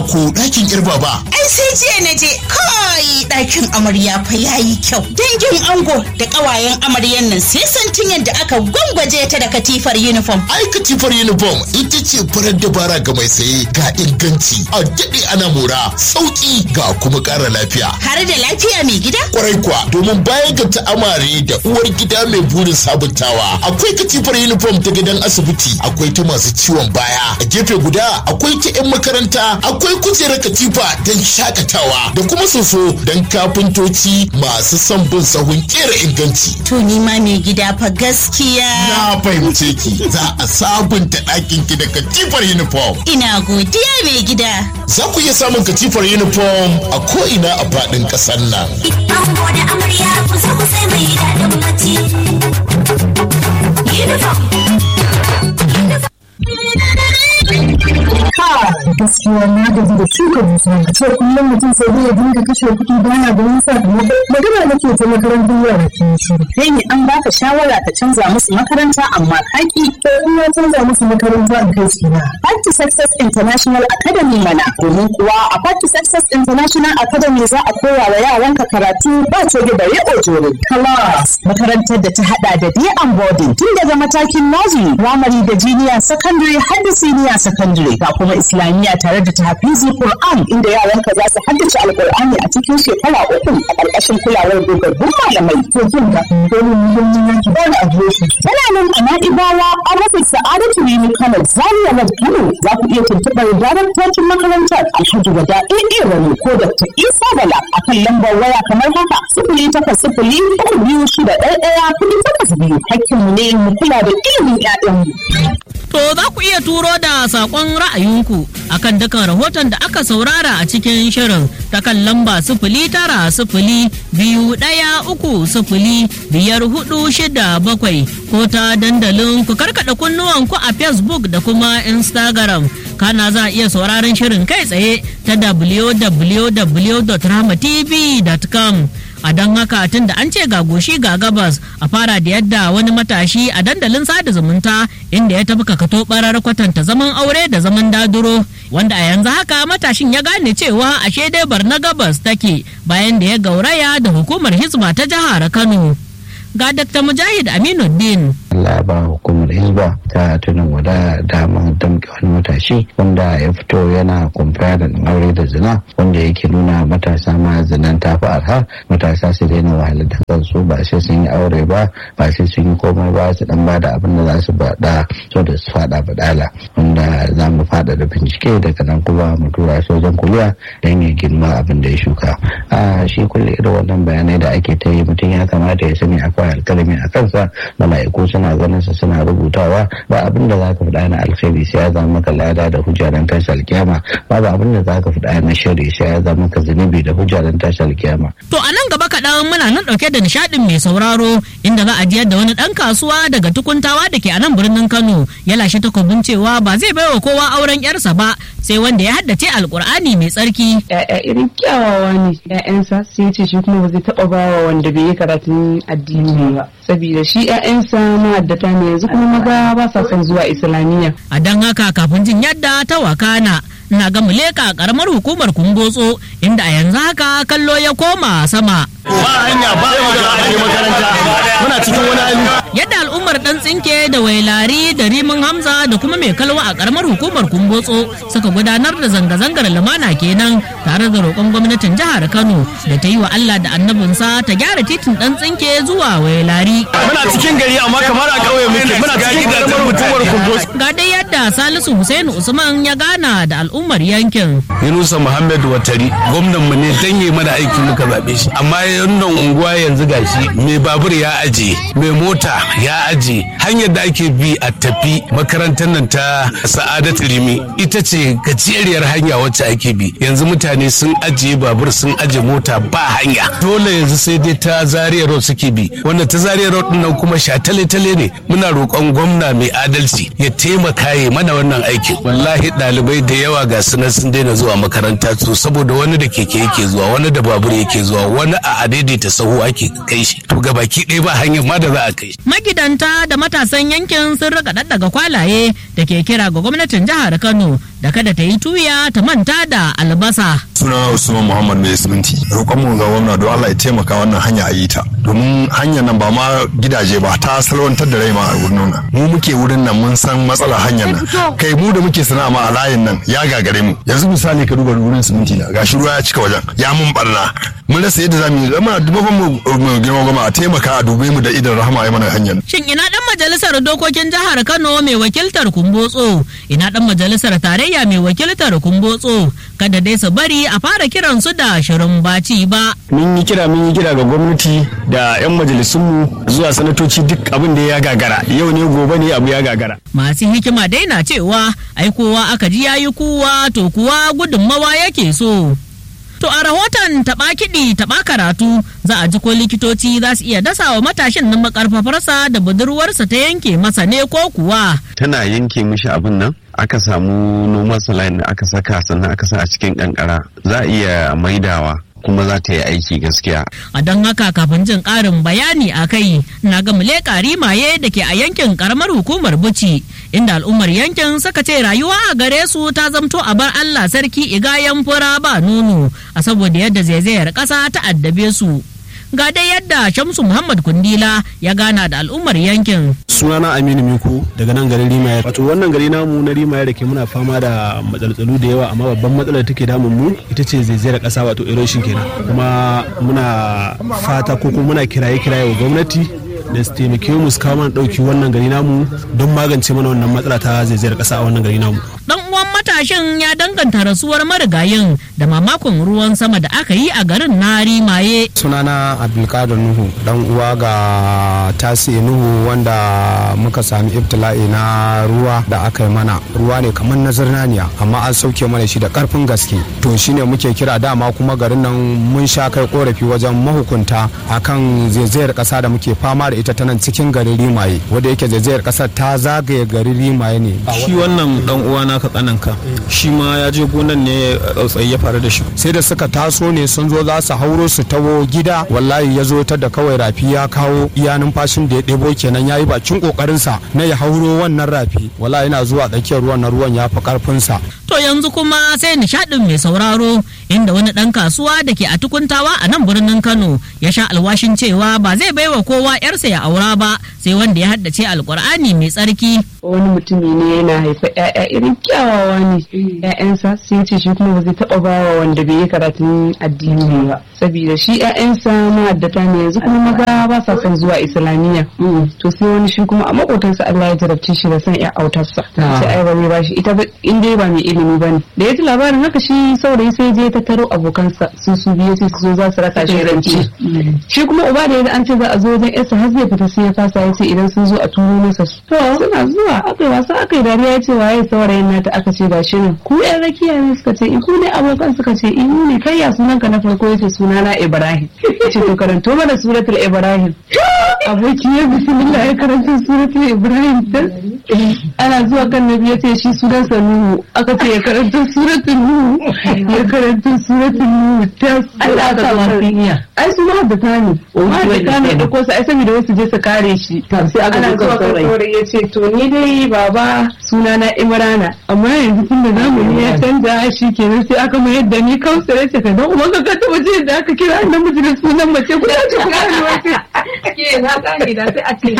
ko ɗakin yar baba. Ai sai jiya na je kai ɗakin amarya fa yayi kyau. Dangin ango da ƙawayen amaryan nan sai santin yadda aka gwangwaje ta da katifar uniform. Ai katifar uniform ita ce farar dabara ga mai saye ga inganci a daɗe ana mora sauƙi ga kuma ƙara lafiya. Har da lafiya mai gida? Kwarai kuwa domin bayan ga ta'amare da uwar gida mai burin sabuntawa akwai katifar uniform ta gidan asibiti akwai ta masu ciwon baya a gefe guda akwai ta 'yan makaranta akwai kujerar katifa don shakatawa da kuma soso don kafintoci masu son bin sahun kera inganci. To ni ma mai gida fa gaskiya. Na fahimce ki za a sabunta ɗakin ki da katifar uniform. Ina godiya mai gida. Za ku iya samun katifar uniform a ko'ina a faɗin ƙasar nan. Ango da amarya kusa kusa mai daɗin bacci. Uniform. gaskiya na gaji da shuka dusa a ce kullum mutum sai zai dinga kashe kuɗi bana da wani sakamako magana nake ta makarantar yara ke shiru kai ne an baka shawara ka canza musu makaranta amma kaki to in na canza musu makaranta a kai su na Back to Success International Academy mana domin kuwa a Back to Success International Academy za a koya wa yaranka karatu ba coge bare ojore class makarantar da ta hada da day and boarding tun daga matakin nursery primary da junior secondary har da senior secondary ga kuma islamiyya tare da tahfizi Qur'an inda yaranka za su haddace alqur'ani a cikin shekara uku a ƙarƙashin kulawar dogaggun malamai to jin ka dole mu mun yi ki ba a shi Tana nan a Na'ibawa a rufin Sa'adatu Rimi Kano Zaria Road Kano za ku iya tuntuɓar daraktocin makarantar Alhaji Wada AA Rani ko Dr. Isa Bala a kan lambar waya kamar haka sifili takwas sifili uku biyu shida ɗaya ɗaya kuɗi takwas biyu hakkinmu ne mu kula da ilimin 'ya'yanmu. To za ku iya turo da saƙon ra'ayinku akan dukan rahoton da aka saurara a cikin shirin ta kan lamba sifili tara sifili biyu ɗaya uku sifili biyar hudu shida bakwai ko ta dandalin ku karkaɗa kunnuwanku a Facebook da kuma Instagram. Kana za a iya sauraron shirin kai tsaye ta www.rahmatv.com. a don haka tun da an ce ga goshi ga gabas a fara da yadda wani matashi a dandalin sada zumunta inda ya tafi kakato barar kwatanta zaman aure da zaman daduro wanda a yanzu haka matashin ya gane cewa ashe dai na gabas take bayan da ya gauraya da hukumar hizba ta jihar kano ga dr mujahid aminuddin Allah ba hukumar hizba ta tunan wada damar damke wani matashi wanda ya fito yana kumfayarin aure da zina wanda yake nuna matasa ma zinan ta fi arha matasa su daina wahalar da kansu ba sai sun yi aure ba ba sai sun yi komai ba su dan bada abin da za su bada so da su fada badala wanda za mu fada da bincike daga nan kuma mu tura sojan kuliya don ya girma abin da ya shuka a shi kulle irin wannan bayanai da ake ta yi mutum ya kamata ya sani akwai alkalami a kansa mala'iku suna ganin sa suna rubutawa ba abin da zaka faɗa na alkhairi sai ya zama maka lada da hujja dan tashi alkiyama ba ba abin da zaka faɗa na shari sai ya zama maka zunubi da hujja dan tashi alkiyama To a nan gaba kaɗan muna nan ɗauke da nishaɗin mai sauraro inda za a jiyar da wani ɗan kasuwa daga tukuntawa da ke a nan birnin Kano ya lashe takobin cewa ba zai baiwa kowa auren yarsa ba sai wanda ya haddace alkur'ani mai tsarki. ya'ya irin kyawawa ne ya'yansa sai ce shi kuma ba zai taɓa bawa wanda bai yi karatun addini ba saboda shi ya'yansa ma'addata ne yanzu kuma maza ba sa son zuwa islamiyya A don haka kafin jin yadda ta wakana na ga muleka karamar hukumar kumbotso inda a yanzu haka kallo ya koma sama. Ba hanya ba makaranta muna cikin wani hali. Yadda al'ummar dan tsinke da wailari da rimin hamza da kuma mai kalwa a karamar hukumar kumbotso suka gudanar da zanga-zangar lumana kenan tare da roƙon gwamnatin jihar Kano da ta yi wa Allah da annabinsa ta gyara titin dan tsinke zuwa wailari. Muna cikin gari amma kamar a ƙauye muke muna cikin karamar hukumar kumbos. Ga dai yadda Salisu Hussein Usman ya gana da al'ummar yankin. Yunusa Muhammad Watari gwamnan mu ne dan yi mana aiki muka zaɓe shi amma wannan unguwa yanzu gashi mai babur ya aje mai mota ya aje hanyar da ake bi a tafi makarantar nan ta Sa'adat Rimi ita ce gajeriyar hanya wacce ake bi yanzu mutane sun ajiye babur sun aje mota ba hanya dole yanzu sai dai ta Zaria Road suke bi wanda ta Zaria Road din nan kuma shatale-tale ne muna roƙon gwamna mai adalci ya taimaka ya mana wannan aikin wallahi ɗalibai da yawa ga su nan sun daina zuwa makaranta to saboda wani da keke yake zuwa wani da babur yake zuwa wani a adaidaita sahu ake kai shi to gabaki ɗaya ba hanyar ma da za a kai shi magidanta da matasan yankin sun rika daddaga kwalaye da ke kira ga gwamnatin jihar kano da kada ta yi tuya ta manta da albasa sunana usman muhammad mai siminti roƙonmu ga gwamna don allah ya taimaka wannan hanya a yi ta domin hanyar nan ba ma gidaje ba ta salwantar da rai ma a wurin nan mu muke wurin nan mun san matsalar hanyar nan kai mu da muke sana'a ma a layin nan ya gagare mu yanzu misali ka duba wurin siminti na gashi ruwa ya cika wajen ya mun barna mun rasa yadda zamu yi zama dubban mu girma goma a taimaka a dube mu da idan rahama ya mana hanyar shin ina dan majalisar dokokin jihar kano mai wakiltar kumbotso ina dan majalisar tarayya mai wakiltar kumbotso kada dai su bari a fara kiran su da shirin baci ba mun yi kira mun yi kira ga gwamnati da 'yan majalisunmu zuwa sanatoci duk abin da ya gagara yau ne gobe ne abu ya gagara masu hikima dai na cewa ai kowa aka ji yayi kuwa to kuwa gudunmawa yake so To a rahoton taɓa kiɗi taɓa karatu za a ji ko likitoci za su iya dasa wa matashin nan makarfafarsa da budurwarsa ta yanke masa ne ko kuwa. Tana yanke mishi abin nan aka samu noman saline da aka saka sannan aka sa a cikin kankara za a iya maidawa. kuma za ta yi aiki gaskiya. A don haka kafin jin ƙarin bayani a kai na ga leƙa rimaye da ke a yankin ƙaramar hukumar Buci inda al'ummar yankin suka ce rayuwa a gare su ta zamto a bar Allah sarki igayen fura ba nono a saboda yadda zaizayar ƙasa ta addabe su. ga dai yadda shamsu muhammad kundila ya gana da al'ummar yankin sunana aminu miku daga nan garin rimaya wato wannan gari namu na rimaya da ke muna fama da matsaltsalu da yawa amma babban matsalar take damun mu ita ce zaizayar kasa wato erosion kenan kuma muna fata ko kuma muna kiraye kiraye wa gwamnati da su taimake mu su kawo mana dauki wannan gari namu don magance mana wannan matsala ta zaizayar kasa a wannan gari namu dan uwan matashin ya danganta rasuwar marigayin da mamakon ruwan sama da aka yi a garin na rimaye sunana abdulkadir nuhu dan uwa ga tasi nuhu wanda muka sami ibtila'i na ruwa da aka yi mana ruwa ne kamar na zirnaniya amma an sauke mana shi da karfin gaske to shine muke kira dama kuma garin nan mun sha kai korafi wajen mahukunta akan zaizayar kasa da muke fama da ita ta nan cikin garin rimaye wanda yake zaizayar kasar ta zagaye garin rimaye ne shi wannan dan uwa naka tsananka shi ma ya je gonan ne tsautsayi ya faru da shi sai da suka taso ne sun zo za su hauro su tawo gida wallahi ya zo ta da kawai rafi ya kawo iya numfashin da ya ɗebo kenan ya yi bakin kokarinsa na ya hauro wannan rafi wallahi yana zuwa tsakiyar ruwan na ruwan ya fi karfinsa to yanzu kuma sai nishadin mai sauraro inda wani dan kasuwa da ke a tukuntawa a nan birnin kano ya sha alwashin cewa ba zai baiwa kowa yarsa ya aura ba sai wanda ya haddace alkur'ani mai tsarki wani mutumi ne yana haifa ƴaƴa irin kyawawa ne ƴaƴansa sai ce shi kuma ba zai taɓa bawa wanda bai yi karatun addini ba saboda shi ƴaƴansa ma'addata ne yanzu kuma maza ba sa son zuwa islamiyya to sai wani shi kuma a makotansa Allah ya jarabce shi da son ƴa autarsa sai ai ba zai ba shi ita in dai ba mai ilimi bane da ya ji labarin haka shi saurayi sai je tattaro abokansa su su biyu sai su zo za su raka shi rance shi kuma uba da ya an ce za a zo wajen yarsa har zai fita sai ya fasa ya ce idan sun zo a turo masa su to suna zuwa aka yi wasa aka yi dariya ya ce waye saurayin nata aka ce gashi nan ku yan rakiya ne suka ce ku ne abokan suka ce in ne kai ya sunan ka na farko yace suna na Ibrahim yace to karanto mana suratul Ibrahim aboki ya bismillah ya karanta suratul Ibrahim ana zuwa kan nabi yace shi sunan sa Nuhu aka ce ya karanta suratul Nuhu ya karanta suratul Nuhu ta Allah ta lafiya ai su ma da tani ma da tani da ko su ai saboda wasu je su kare shi sai aka zuwa kan saurayi yace to ni dai baba sunana Imrana amma yanzu tun da zamani ya canza shi kenan sai aka mayar da ni kausa ya ce ka dan uban ka taba je da aka kira namiji da sunan mace ko ya ce ku gane wace ke na gane da sai a ce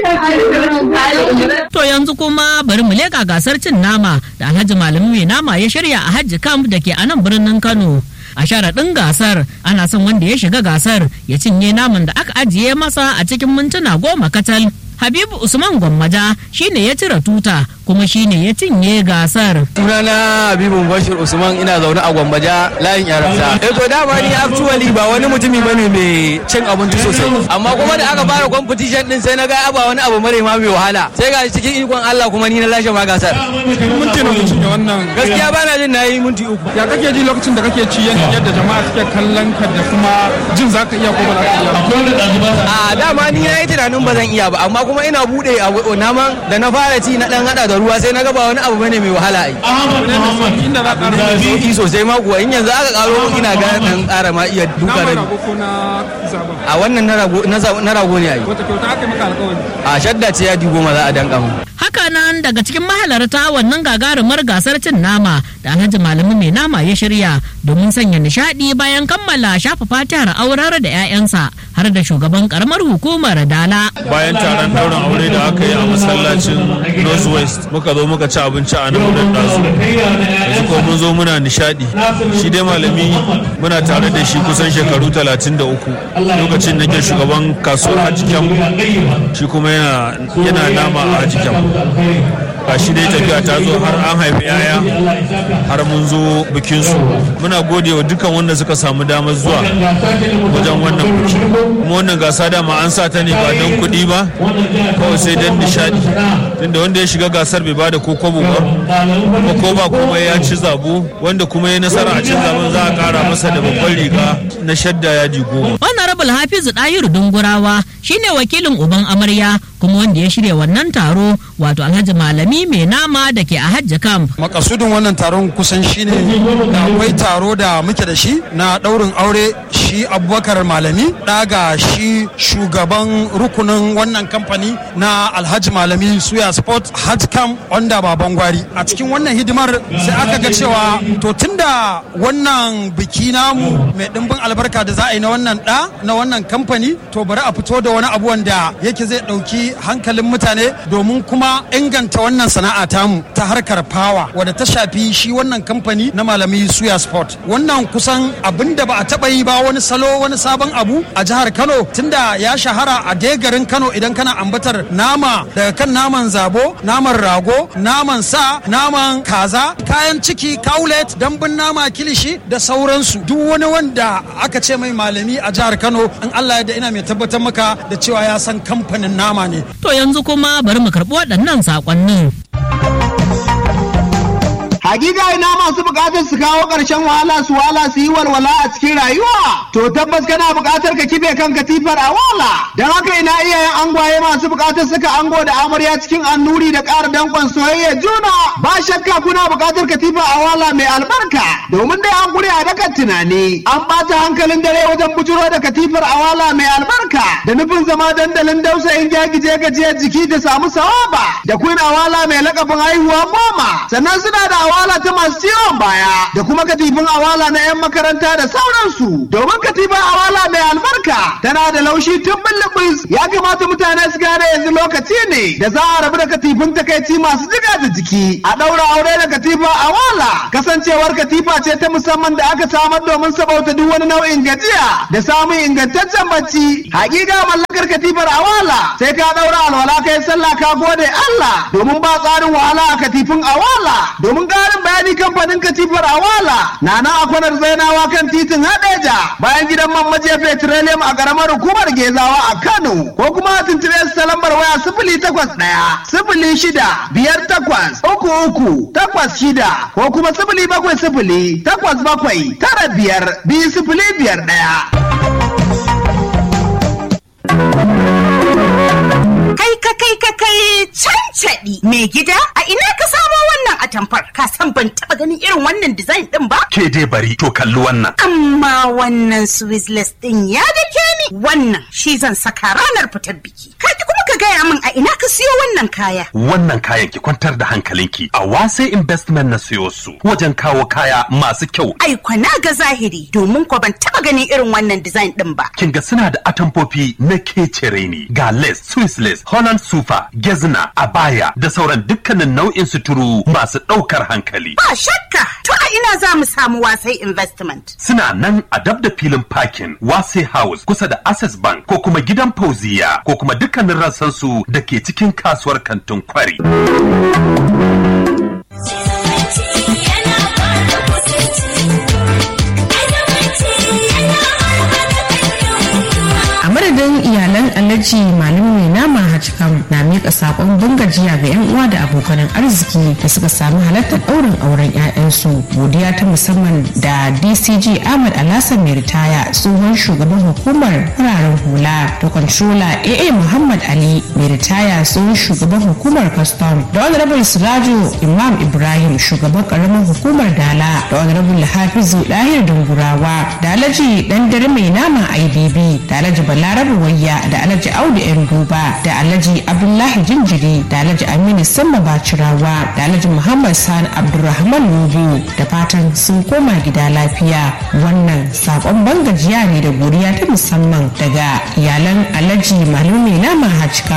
to yanzu kuma bari mu leka gasar cin nama da Alhaji Malami mai nama ya shirya a Hajji Camp da ke a nan birnin Kano a sharaɗin gasar ana son wanda ya shiga gasar ya cinye naman da aka ajiye masa a cikin mintuna goma kacal Habibu Usman Gwammaja shine ya cire tuta kuma shine ya cinye gasar. Sunana Habibu Bashir Usman ina zaune a Gwammaja layin yaransa. Eh to dama ni actually ba wani mutumi bane mai cin abinci sosai. Amma kuma da aka fara competition din sai na ga ba wani abu mare ma mai wahala. Sai ga cikin ikon Allah kuma ni na lashe ma gasar. Minti na mutum wannan. Gaskiya ba na jin na yi minti uku. Ya kake ji lokacin da kake ci yadda jama'a suke kallon ka da kuma jin za ka iya ko ba za ka iya. A dama ni na yi tunanin ba zan iya ba amma kuma ina bude a naman da na fara ci na dan hada da da ruwa sai na ga ba wani abu bane mai wahala ai inda za ka da sauki sosai ma kuwa in yanzu aka karo mun ina ga dan ƙara ma iya duka nama rabi rago ko na zaben a wannan na rago na za- na rago ne ai wata kyauta aka yi maka alkawari a shadda ce ya goma za a danka mu Haka nan daga cikin mahalarta wannan gagarumar gasar cin nama da Alhaji Malami mai nama ya shirya domin sanya nishadi bayan kammala shafa fatihar aurar da 'ya'yansa har da shugaban karamar hukumar Dala. bayan taron daurin aure da aka yi a masallacin northwest muka zo muka ci abinci a nan wurin ɗazu yanzu ko mun zo muna nishadi shi dai malami muna tare da shi kusan shekaru 33 lokacin da ke shugaban kasuwar hajikyam shi kuma yana yana nama a hajikyam a shi dai tafiya ta zo har an haifi yaya har mun zo bikinsu muna gode wa dukkan wanda suka samu damar zuwa wajen wannan biki kuma wannan gasa dama an sa ta ne ba don kuɗi ba kawai sai don nishadi tunda wanda ya shiga gasar bai bada ko kwabo ba kuma ko ba kuma ya ci zabo wanda kuma ya nasara a cin zaben za a kara masa da babban riga na shadda yaji goma Honorable Hafizu Dahiru Dungurawa shine wakilin uban amarya kuma wanda ya shirya wannan taro wato Alhaji Malami mai nama da ke a Hajji Camp. makasudin wannan taron kusan shine da akwai taro da muke da shi na daurin aure shi abubakar malami daga shi shugaban rukunin wannan kamfani na alhaji malami suya sport hajj camp wanda baban gwari a cikin wannan hidimar sai aka ga cewa to tunda wannan biki namu mai dimbin albarka da za a yi na wannan da na wannan kamfani to bari a fito da wani abu wanda yake zai dauki hankalin mutane domin kuma inganta wannan sana'a tamu ta harkar fawa wadda ta shafi shi wannan kamfani na malami suya sport wannan kusan abin da ba a taba yi ba wani salo wani sabon abu a jihar kano tunda ya shahara a dai garin kano idan kana ambatar nama daga kan naman zabo naman rago naman sa naman kaza kayan ciki kaulet dambun nama kilishi da sauransu duk wani wanda aka ce mai malami a jihar kano in allah ya da ina mai tabbatar maka da cewa ya san kamfanin nama ne To yanzu kuma bari mu karɓi waɗannan saƙonnin. Hakika ina masu bukatar su kawo ƙarshen wahala su wala su yi walwala a cikin rayuwa. To tabbas kana bukatar ka kife kan katifar a wala. Don haka ina iyayen angwaye masu bukatar suka ango da amarya cikin annuri da ƙara danƙon soyayya juna. Ba shakka kuna bukatar katifa a wala mai albarka. Domin dai an gure a dakan tunani. An ɓata hankalin dare wajen bujuro da katifar a wala mai albarka. Da nufin zama dandalin dausayin gyagije gajiyar jiki da samu sawaba. Da queen awala mai lakabin haihuwa goma. Sannan suna da awala ta masu ciwon baya da kuma katifin awala na 'yan makaranta da sauransu domin katifin awala mai albarka tana da laushi tun bulbus ya kamata mutane su gane yanzu lokaci ne da za a rabu da katifin takaici masu jiga da jiki a ɗaura aure da katifa awala kasancewar katifa ce ta musamman da aka samar domin sabauta duk wani nau'in gajiya da samun ingantaccen bacci hakika mallakar katifar awala sai ka ɗaura alwala kai sallah ka gode Allah domin ba tsarin wahala a katifin awala domin ƙarin bayani kamfanin katifar awala na nan a kwanar zainawa kan titin hadeja bayan gidan man majiya petroleum a ƙaramar hukumar gezawa a kano ko kuma a tuntube su ta lambar waya sifili takwas ɗaya sifili shida biyar takwas uku uku takwas shida ko kuma sifili bakwai sifili takwas bakwai tara biyar biyu sifili biyar ɗaya. Kai ka kai ka kai cancaɗi mai gida a ina ka samo wannan atamfar ka san ban taɓa ganin irin wannan design ɗin ba? Ke dai bari to kalli wannan. Amma wannan Swizzless ɗin ya dake ni wannan shi zan saka ranar fitar biki. Kaji kuma ka gaya min a ina ka siyo wannan kaya. Wannan kayan ki kwantar da hankalinki a wase investment na siyo su wajen kawo kaya masu kyau. Ai kwana ga zahiri domin ko ban taɓa ganin irin wannan design ɗin ba. Kin ga suna da atamfofi na kecere ne ga lace, Swiss lace, Holland sufa, gezna, abaya da sauran dukkanin nau'in suturu masu ɗaukar hankali. Ba shakka to a ina za mu samu wasai investment. Suna nan a dab da filin parking Wase House kusa da Access Bank ko kuma gidan Fauziya ko kuma dukkanin rassansu da ke cikin kasuwar kantin kwari. a madadin iyalan alhaji malam mai nama hajjikam na miƙa sakon bangajiya ga 'yan uwa da abokanan arziki da suka samu halartar ɗaurin auren 'ya'yansu godiya ta musamman da dcg ahmad alhassan mai ritaya tsohon shugaban hukumar fararen hula da controller aa muhammad ali mai ritaya tsohon shugaban hukumar custom da honorable sirajo imam ibrahim shugaban karamar hukumar dala da honorable hafizu dahir dungurawa da alhaji dan dare mai nama ibb da alhaji balarabe wayya da alhaji audu yan duba da alhaji abdullahi jinjiri da alhaji aminu samma bacirawa da alhaji muhammad sani abdulrahman nubu da fatan sun koma gida lafiya wannan sakon bangajiya ne da godiya ta musamman daga iyalan alhaji malumi nama hajka